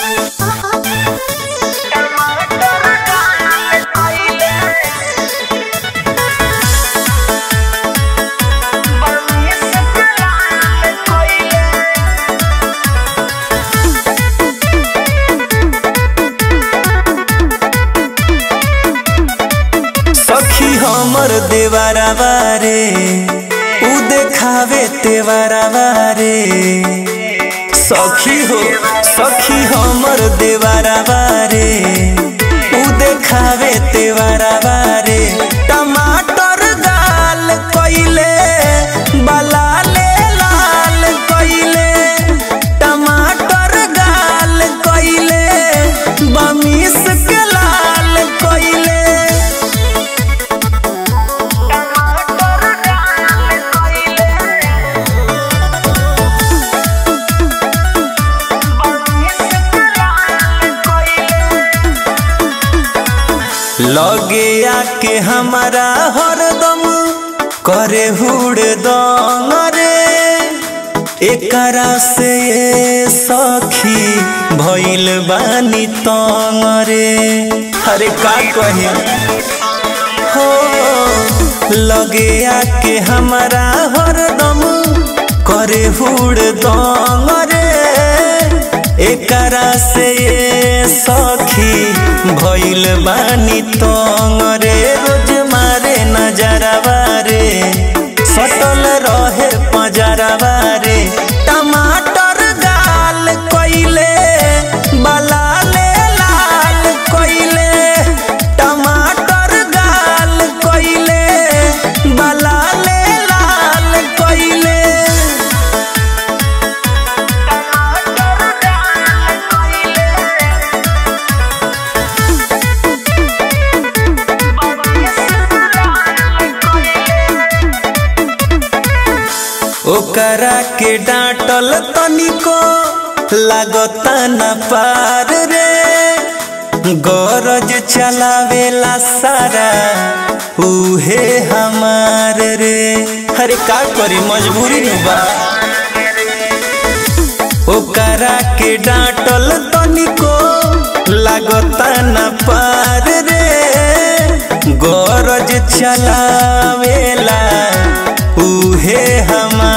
सखी हमर देवरा बारे उ देखावे तेवरा बारे सखी हो सखी हमर देवरा बारे उ देखावे तेवरा बारे टमाटर गाल कइले बलाले लाल कइले टमाटर गाल कइले बमिस के लाल कइले लगे आके हमारा हरदम करे हुड़ दंग रे एकरा से ये सखी भइल बानी तंग रे अरे का कहे हो लगे आके हमारा हरदम करे हुड़ दंग रे एकरा से ये सखी भइल बानी तंग रे रोज मारे नजरवा रे सटल रहे पजरवा रे टमाटर गाल कइले बलाले लाल कइले टमाटर गाल कइले बलाले लाल कइले ओकरा के डांटल तनिको लागता न पार रे गरज चलावेला सारा उहे हमार रे अरे का करी मजबूरी नु बा ओकरा के डांटल तनिको लागता न पार रे गरज चलावेला उहे हमार